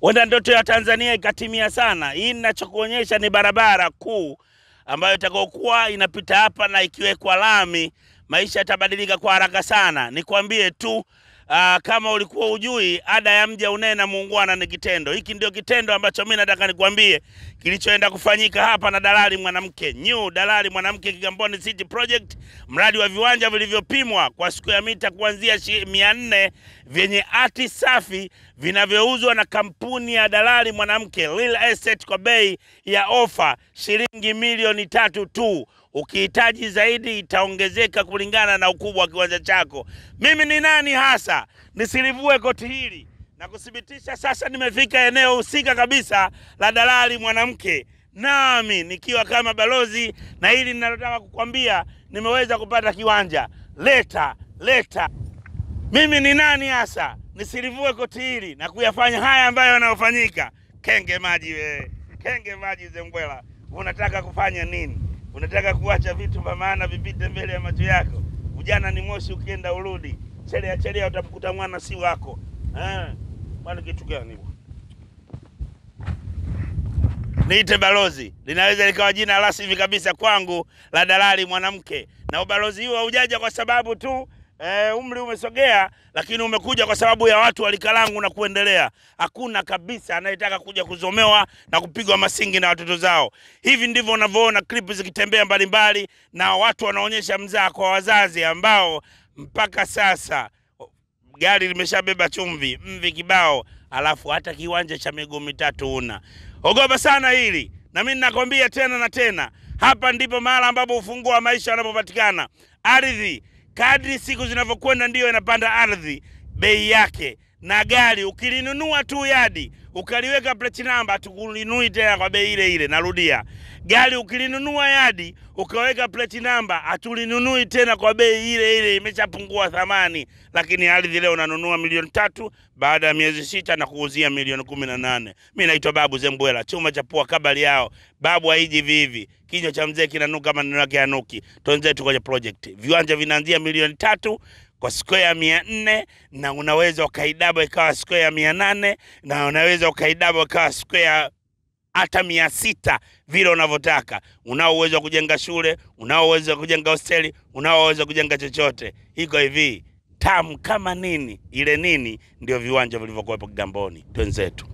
Wenda ndoto ya Tanzania ikatimia sana. Hii ninachokuonyesha ni barabara kuu ambayo itakayokuwa inapita hapa na ikiwekwa lami, maisha yatabadilika kwa haraka sana. Nikwambie tu aa, kama ulikuwa ujui, ada ya mja unena muungwana ni kitendo. Hiki ndio kitendo ambacho mimi nataka nikwambie kilichoenda kufanyika hapa na dalali mwanamke New dalali mwanamke Kigamboni City Project, mradi wa viwanja vilivyopimwa kwa siku ya mita kuanzia mia nne vyenye ati safi vinavyouzwa na kampuni ya dalali mwanamke Real Estate kwa bei ya ofa shilingi milioni tatu tu. Ukihitaji zaidi itaongezeka kulingana na ukubwa wa kiwanja chako. Mimi ni nani hasa nisilivue koti hili na kuthibitisha sasa nimefika eneo husika kabisa la dalali mwanamke, nami nikiwa kama balozi, na hili ninalotaka kukwambia, nimeweza kupata kiwanja. Leta leta, mimi ni nani hasa nisilivue koti hili na kuyafanya haya ambayo yanayofanyika. Kenge maji we, kenge maji Zembwela, unataka kufanya nini? Unataka kuacha vitu vya maana vipite mbele ya macho yako? Ujana ni moshi, ukienda urudi. Chelea chelea, utamkuta mwana si wako eh. Bwana kitu gani bwana? Niite balozi, linaweza likawa jina rasmi kabisa kwangu la dalali mwanamke, na ubalozi huo haujaja kwa sababu tu e, umri umesogea, lakini umekuja kwa sababu ya watu wa lika langu na kuendelea. Hakuna kabisa anayetaka kuja kuzomewa na kupigwa masingi na watoto zao. Hivi ndivyo unavyoona klipu zikitembea mbalimbali, na watu wanaonyesha mzaa kwa wazazi ambao mpaka sasa gari limeshabeba chumvi mvi kibao, alafu hata kiwanja cha miguu mitatu una. Ogopa sana hili, na mimi ninakwambia tena na tena, hapa ndipo mahala ambapo ufunguo wa maisha unapopatikana. Ardhi kadri siku zinavyokwenda ndiyo inapanda ardhi bei yake, na gari ukilinunua tu yadi ukaliweka plate namba, tukulinui tena kwa bei ile ile. Narudia, gari ukilinunua yadi ukaweka plate namba, hatulinunui tena kwa bei ile ile, imeshapungua thamani. Lakini ardhi leo unanunua milioni tatu baada ya miezi sita na kuuzia milioni kumi na nane. Mi naitwa Babu Zembwela, chuma cha pua kabali yao. Babu haiji vivi, kinywa cha mzee kinanuka, maneno yake yanuki. Twenzetu kwenye project, viwanja vinaanzia milioni tatu kwa square mia nne na unaweza ukaidaba ikawa square mia nane na unaweza ukaidaba ikawa square hata mia sita vile unavyotaka. Unao uwezo wa kujenga shule, unao uwezo wa kujenga hosteli, unao uwezo wa kujenga chochote. Iko hivi tamu kama nini, ile nini ndio viwanja vilivyokuwepo Kigamboni. Twenzetu.